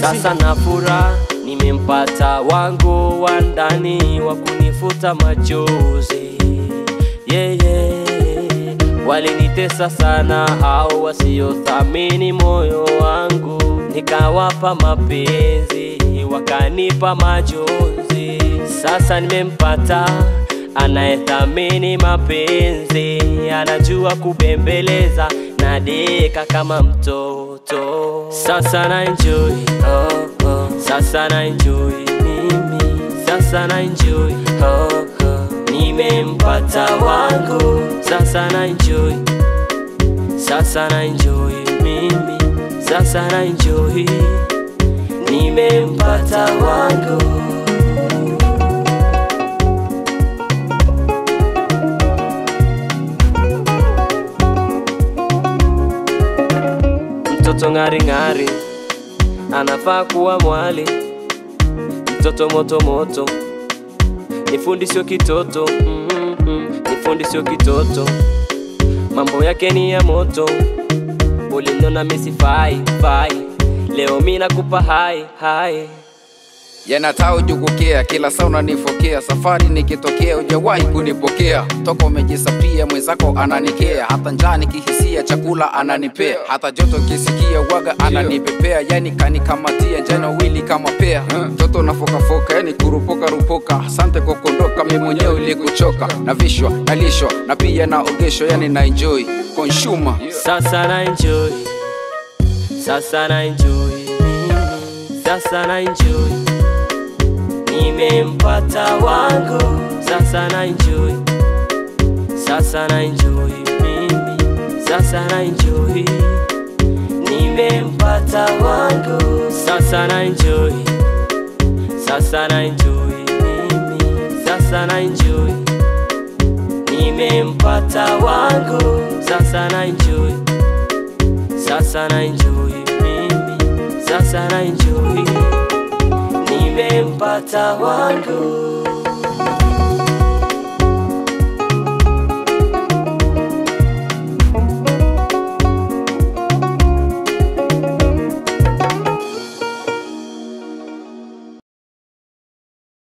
Sasa na furaha nimempata wangu wa ndani wa kunifuta machozi yeah, yeah. Walinitesa sana hao wasiothamini moyo wangu, nikawapa mapenzi wakanipa majonzi. Sasa nimempata anayethamini mapenzi, anajua kubembeleza na deka kama mtoto. Sasa na enjoy oh, oh. Sasa na enjoy mimi, sasa na enjoy oh, oh. Nimempata wangu, sasa na enjoy, sasa na enjoy mimi, sasa na enjoy, nimempata wangu. Mtoto ng'ari ng'ari anafaa kuwa mwali, mtoto moto moto, ni fundi sio kitoto mm -mm, ni fundi sio kitoto, mambo yake ni ya moto. Uliniona misi fai fai, leo mi nakupa hai hai yanatao jukukea kila saa unanifokea safari nikitokea ujawahi kunipokea toka umejisapia mwenzako ananikea hata njaa nikihisia chakula ananipea hata joto kisikia waga ananipepea yani kanikamatia njana wili kama pea mtoto nafokafoka yani kurupoka rupoka asante kwa kuondoka mi mwenyewe ilikuchoka na vishwa nalishwa na pia naogeshwa yani na enjoy consumer Sasa na enjoy, sasa na enjoy mimi, sasa na enjoy, nimempata wangu, sasa na enjoy, sasa na enjoy mimi, sasa na enjoy, nimempata wangu, sasa na enjoy, sasa na enjoy mimi, sasa na enjoy nimempata wangu, sasa na enjoy, sasa na enjoy mimi, sasa na enjoy, nimempata wangu.